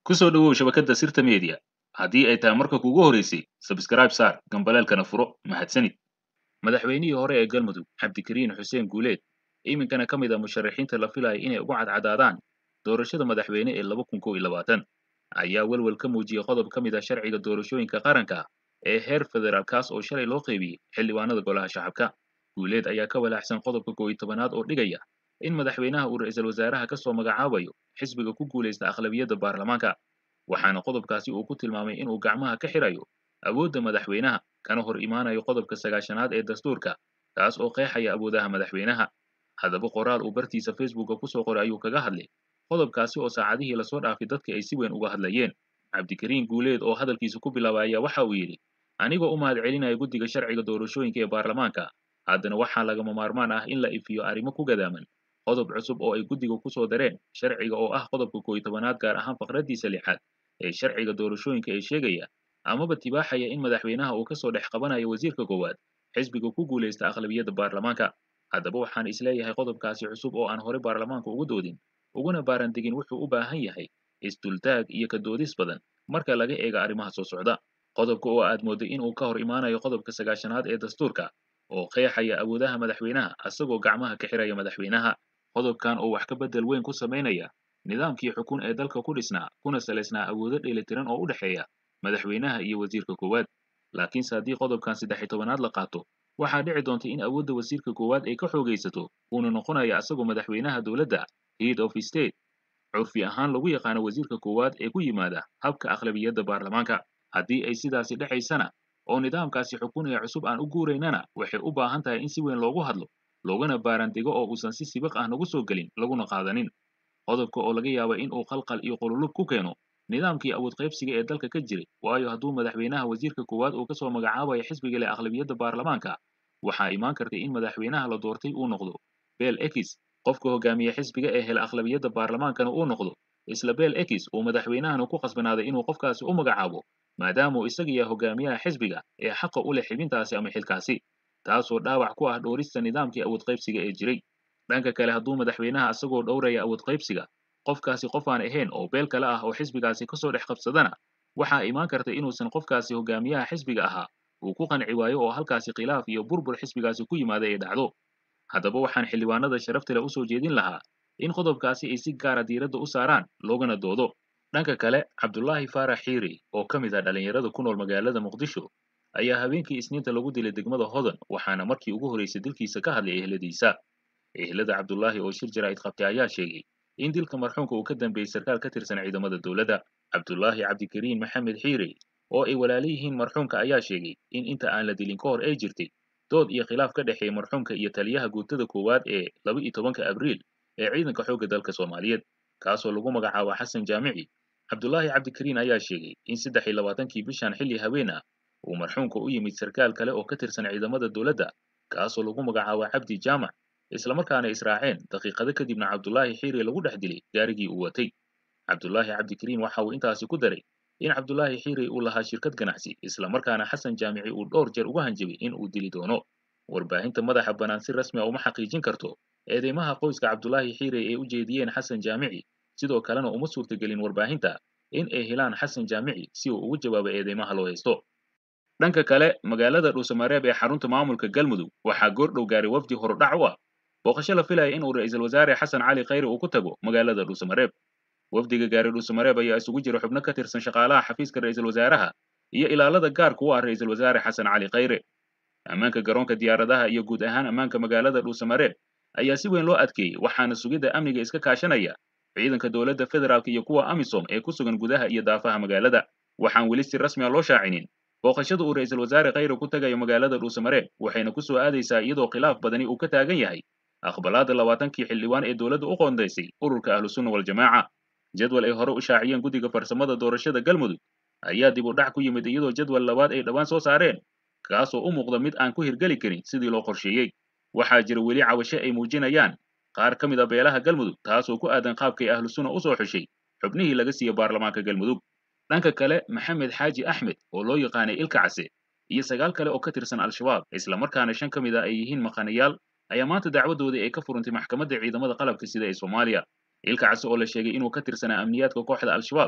ku soo dhowow shabakadda sirta media haddii ay tahay marka kuugu horeysay sabskraib saar gambaleelkana furo mahadsanid madaxweynihii hore ee galmudug cabdikariin xuseen guuleed iminkana ka mid a musharaxiinta la filaya inay ugu cadcadaadaan doorashada madaxweyne ee laba kun kow iyo labaatan ayaa welwel ka muujiyey qodob ka mid ah sharciga doorashooyinka qaranka ee heer federaal kaas oo shalay loo qaybiyey xildhibaanada golaha shacabka guuleed ayaa ka walaacsan qodobka kow iyo tobanaad oo dhigaya in madaxweynaha uu ra'iisul wasaaraha ka soo magacaabayo xisbiga ku guulaysta akhlabiyadda baarlamaanka waxaana qodobkaasi uu ku tilmaamay inuu gacmaha ka xirayo awoodda madaxweynaha kana hor imaanayo qodobka sagaashanaad ee dastuurka kaas oo qeexaya awoodaha madaxweynaha haddaba qoraal uu bartiisa facebooka ku soo qoray ayuu kaga hadlay qodobkaasi oo saacadihii lasoo dhaafay dadka ay si weyn uga hadlayeen cabdikariin guuleed oo hadalkiisa ku bilaabay ayaa waxa uu yidhi anigoo u mahad celinaya guddiga sharciga doorashooyinka ee baarlamaanka haddana waxaa lagama maarmaan ah in la ifiyo arrimo ku gadaaman qodob cusub oo ay guddiga ku soo dareen sharciga oo ah qodobka kow iyo tobanaad gaar ahaan faqraddiisa lixaad ee sharciga doorashooyinka ee sheegaya amaba tibaaxaya in madaxweynaha uu ka soo dhex qabanayo wasiirka koowaad xisbiga ku guulaysta akhlabiyadda baarlamaanka haddaba waxaan isleeyahay qodobkaasi cusub oo aan hore baarlamaanka ugu doodin uguna baarandegin wuxuu u baahan yahay isdultaag iyo ka doodis badan marka laga eega arrimaha soo socda qodobka oo aad moodday inuu ka hor imaanayo qodobka sagaashanaad ee dastuurka oo qeexaya awoodaha madaxweynaha asagoo gacmaha ka xiraya madaxweynaha qodobkan oo wax ka beddel weyn ku samaynaya nidaamkii xukun ee dalka ku dhisnaa kuna salaysnaa awoodo dheelitiran oo u dhexeeya madaxweynaha iyo wasiirka koowaad laakiinse haddii qodobkan saddex iyo tobanaad la qaato waxaa dhici doonta in awoodda wasiirka koowaad ay ka xoogaysato uuna noqonayo asagoo madaxweynaha dowladda head of state curfi ahaan lagu yaqaano wasiirka koowaad ee ku yimaada habka akhlabiyadda baarlamaanka haddii ay sidaasi dhacaysana oo nidaamkaasi xukunaya cusub aan u guuraynana waxay u baahan tahay in si weyn loogu hadlo loogana baarandego oo uusan si sibiq ah nagu soo gelin laguna qaadanin qodobka oo laga yaaba in uu qalqal iyo qululub ku keeno nidaamkii awood qaybsiga ee dalka ka jiray waayo hadduu madaxweynaha wasiirka koowaad uu ka soo magacaabayo xisbiga leh akhlabiyadda baarlamaanka waxaa imaan kartay in madaxweynaha la doortay uu noqdo bel ekis qofka hogaamiye xisbiga ee hela akhlabiyadda baarlamaankana uu noqdo isla bel ekis uu madaxweynahana ku khasbanaaday inuu qofkaasi u magacaabo maadaamuu isaga yahay hogaamiyaha xisbiga ee xaqa u leh xibintaasi ama xilkaasi taasoo dhaawac ku ah dhowrista nidaamkii awood qaybsiga ee jiray dhanka kale hadduu madaxweynaha isagoo dhowraya awood qaybsiga qofkaasi qof aan ahayn oo beel kale ah oo xisbigaasi kasoo dhex qabsadana waxaa imaan karta inuusan qofkaasi hogaamiyaha xisbiga ahaa uu ku qanci waayo oo halkaasi khilaaf iyo burbur xisbigaasi ku yimaada ay dhacdo haddaba waxaan xildhibaanada sharafta leh u soo jeedin lahaa in qodobkaasi ay si gaara diiradda u saaraan loogana doodo dhanka kale cabdulaahi faarax xiiri oo ka mid ah dhallinyarada ku nool magaalada muqdisho ayaa habeenkii isniinta lagu dilay degmada hodan waxaana markii ugu horraysay dilkiisa ka hadlay ehladiisa ehlada cabdulaahi oo shir jaraa'id qabtay ayaa sheegay in dilka marxuumka uu ka dambeeyey sarkaal ka tirsan ciidamada dowladda cabdulaahi cabdikariin maxamed xiiri oo ay walaala yihiin marxuumka ayaa sheegay in inta aan la dilin ka hor ay jirtay dood iyo khilaaf ka dhexeeya marxuumka iyo taliyaha guutada koowaad ee laba iyo tobanka abriil ee ciidanka xoogga dalka soomaaliyeed kaasoo lagu magacaabo xasan jaamici cabdulaahi cabdikariin ayaa sheegay in saddex iyo labaatankii bishan xilli haween ah uu marxuumka u yimid sarkaal kale oo ka tirsan ciidamada dowladda kaasoo lagu magacaabo cabdi jaamac islamarkaana israaceen daqiiqado kadibna cabdulaahi xiiri lagu dhex dilay gaarigii uu watay cabdulaahi cabdikariin waxa uu intaasi ku daray in cabdulaahi xiiri uu lahaa shirkad ganacsi islamarkaana xasan jaamici uu dhowr jeer uga hanjabay in uu dili doono warbaahinta madaxa bannaan si rasmi a uma xaqiijin karto eedeymaha qoyska cabdulaahi xiiri ay u jeediyeen xasan jaamici sidoo kalena uma suurtagelin warbaahinta in ay helaan xasan jaamici si uu ugu jawaabo eedeymaha loo haysto dhanka kale magaalada dhuusamareeb ee xarunta maamulka galmudug waxaa goordhow gaaray wafdi horudhac u ah booqasho la filaya in uu ra'iisul wasaare xasan cali khayre uu ku tago magaalada dhuusamareeb wafdiga gaari dhuusamareeb ayaa isugu jira xubno ka tirsan shaqaalaha xafiiska ra'iisul wasaaraha iyo ilaalada gaarka u ah ra'iisul wasaare xasan cali khayre ammaanka garoonka diyaaradaha iyo guud ahaan ammaanka magaalada dhuusamareeb ayaa si weyn loo adkeeyey waxaana sugidda amniga iska kaashanaya ciidanka dowladda federaalk iyo kuwa amisom ee ku sugan gudaha iyo daafaha magaalada waxaan weli si rasmi a loo shaacinin booqashada uu ra'iisul wasaare khayre ku tagayo magaalada dhuusamareeb waxayna ku soo aadaysaa iyadoo khilaaf badani uu ka taagan yahay aqbalaadda labaatankii xildhibaan ee dowladda u qoondaysay ururka ahlusunna waljamaaca jadwal ay hore u shaaciyeen guddiga farsamada doorashada galmudug ayaa dib u dhac ku yimid iyadoo jadwal labaad ay dhowaan soo saareen kaasoo u muuqda mid aan ku hirgeli karin sidii loo qorsheeyey waxaa jira weli cawasho ay muujinayaan qaar ka mid a beelaha galmudug taasoo ku aadan qaabkay ahlusunna u soo xushay xubnihii laga siiyey baarlamaanka galmudug dhanka kale maxamed xaaji axmed oo loo yaqaanay ilka case iyo sagaal kale oo ka tirsan al-shabaab islamarkaana shan ka mid a ay yihiin maqanayaal ayaa maanta dacwadoodii ay ka furantay maxkamadda ciidamada qalabka sida ee soomaaliya ilka case oo la sheegay inuu ka tirsanaa amniyaadka kooxda al-shabaab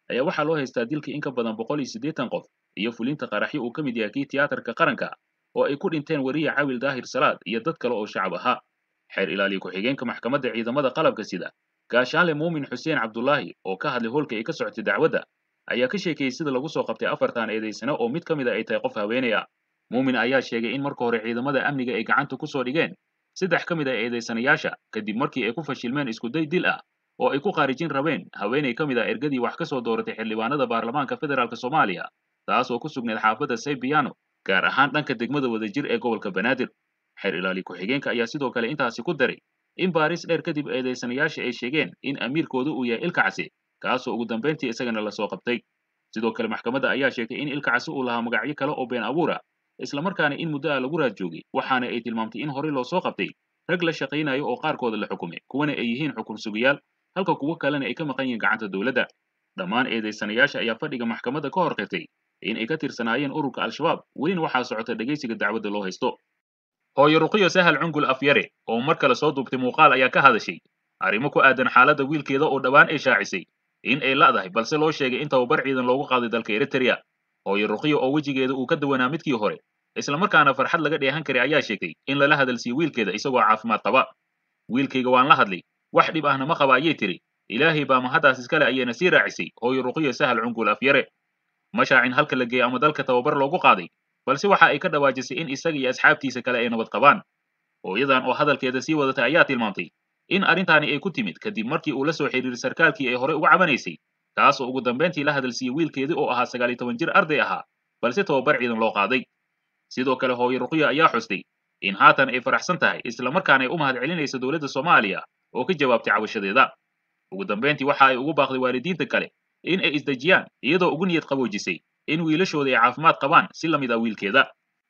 ayaa waxaa loo haystaa dilka in ka badan boqol iyo siddeetan qof iyo fulinta qaraxyo uu ka mid yahay kii tiyaatarka qaranka oo ay ku dhinteen weriye cawil daahir salaad iyo dad kale oo shacab ahaa xeer ilaaliye ku-xigeenka maxkamadda ciidamada qalabka sida gaashaanle muumin xuseen cabdulaahi oo ka hadlay hoolka ay ka socotay dacwadda ayaa ka sheekeeyey sida lagu soo qabtay afartan eedaysane oo mid ka mid a ay tahay qof haweenaya muumin ayaa sheegay in marka hore ciidamada amniga ay gacanta ku soo dhigeen saddex ka mid ah eedaysanayaasha kadib markii ay ku fashilmeen iskuday dil ah oo ay ku khaarijin rabeen haweenay ka mid ah ergadii wax ka soo dooratay xildhibaanada baarlamaanka federaalk soomaaliya taas oo ku sugnayd xaafadda saybiano gaar ahaan dhanka degmada wadajir ee gobolka banaadir xeer ilaali ku-xigeenka ayaa sidoo kale intaasi ku daray in baaris dheer kadib eedaysanayaasha ay sheegeen in amiirkoodu uu yahay ilkacsi kaasoo ugu dambayntii isagana lasoo qabtay sidoo kale maxkamadda ayaa sheegtay in ilkacsi uu lahaa magacyo kale oo been abuura islamarkaana in muddo ah lagu raad joogay waxaana ay tilmaamtay in horey loo soo qabtay rag la shaqaynayo oo qaarkooda la xukumay kuwana ay yihiin xukun sugayaal halka kuwo kalena ay ka maqan yihiin gacanta dowladda dhammaan eedaysanayaasha ayaa fadhiga maxkamadda ka hor qirtay in ay ka tirsanaayeen ururka al-shabaab welina waxaa socota dhegaysiga dacwadda loo haysto hooyo ruqiyo sahal cungul afyare oo mar kale soo duubtay muuqaal ayaa ka hadashay arrimo ku aadan xaaladda wiilkeeda oo dhowaan ay shaacisay in ay la'dahay balse loo sheegay in tababar ciidan loogu qaaday dalka eritrea hooyo ruqiyo oo wejigeeda uu ka duwanaa midkii hore islamarkaana farxad laga dheehan karay ayaa sheegay in lala hadalsiiyo wiilkeeda isagoo caafimaad qaba wiilkayga waan la hadlay wax dhib ahna ma qaba ayay tiri ilaahay baa mahaddaas iskale ayayna sii raacisay hooyo ruqiyo sahal cungul afyare ma shaacin halka la geeyey ama dalka tababar loogu qaaday balse waxa ay ka dhawaajisay in isaga iyo asxaabtiisa kale ay nabad qabaan hooyadan oo hadalkeeda sii wadatay ayaa tilmaamtay in arrintaani ay ku timid kadib markii uu la soo xidhiiray sarkaalkii ay horey uga cabanaysay kaas oo ugu dambayntii la hadalsiiyey wiilkeedii oo ahaa sagaal iyo toban jir arday ahaa balse tababar ciidan loo qaaday sidoo kale hooyo ruqiya ayaa xustay in haatan ay faraxsan tahay islamarkaana ay u mahad celinayso dowladda soomaaliya oo ka jawaabtay cabashadeeda ugu dambayntii waxa ay ugu baaqday waalidiinta kale in ay isdejiyaan iyadoo ugu niyad qaboojisay in wiilashooda ay caafimaad qabaan si la mid ah wiilkeeda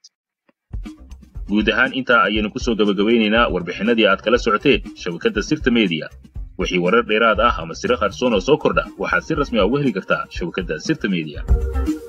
guud ahaan intaa ayaynu ku soo gabagabaynaynaa warbixinadii aad kala socoteen shabakadda sirta mediya wixii warar dheeraad ah ama siro qarsoon oo soo kordha waxaad si rasmi ah uga heli kartaa shabakadda sirta mediya